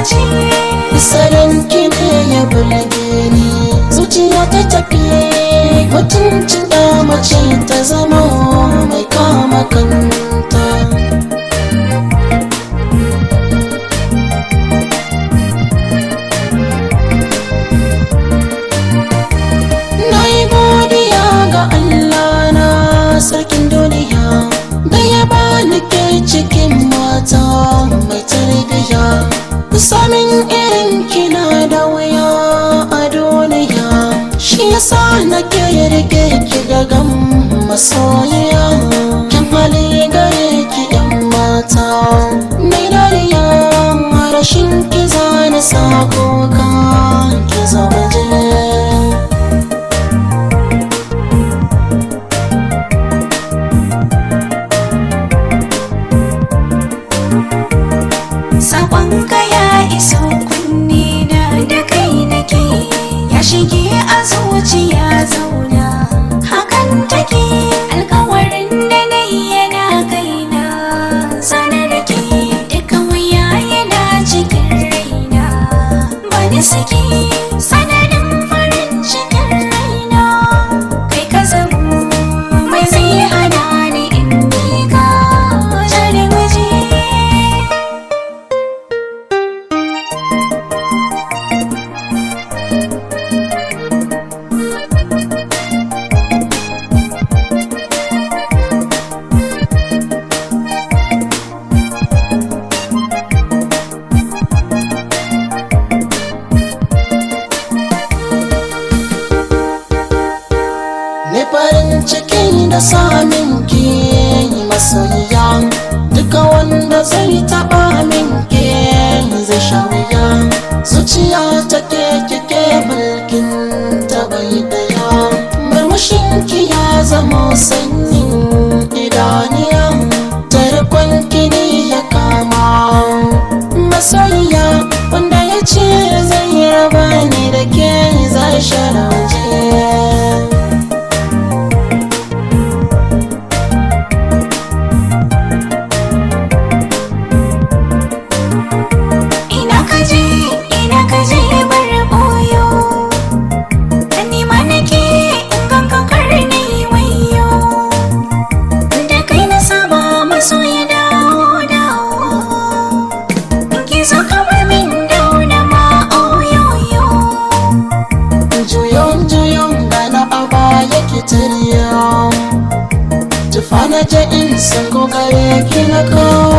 ce Salon ki ne ya burge ni zuciya ta tafi mutuncin da mace ta zama mai kama kanta Na yi godiya ga Allah na sarkin duniya da ya bani ke cikin mata mai tarbiyya samin irin kina da wuya a duniya shi yasa na ke rike ki gagan masoyiya kyan hali gare ki yan mata mai dariya rashin ki zana sako ka ki zama jini Sakon ka ya iso kunne na da kai nake ya shige a zuciya zauna hakan take alkawarin da na yi yana kaina sanar ke duka wuya yana cikin raina bani saki sanadin farin cikin raina kai ka zamo mai zai hana ni in bi ka jare waje Ni farin ciki da samin ki masoyiya Duka wanda zai taɓa min ke zai sha wuya Zuciya ta ke kike mulkin ta bai daya Murmushin ki ya zama sanyin idaniya Tarkon kini ya kama Masoyiya wanda ya ce zai raba ni da ke zai sharauje Ina kaje, ina kaje bar boyo Ni ma nake in ganka kar na yi wayo Da kai na saba maso ya dawo dawo In ki so ka bar min dauna ma oyoyo juyon juyon gana a baya ki tariya tufa na je in san kokare ki na kawo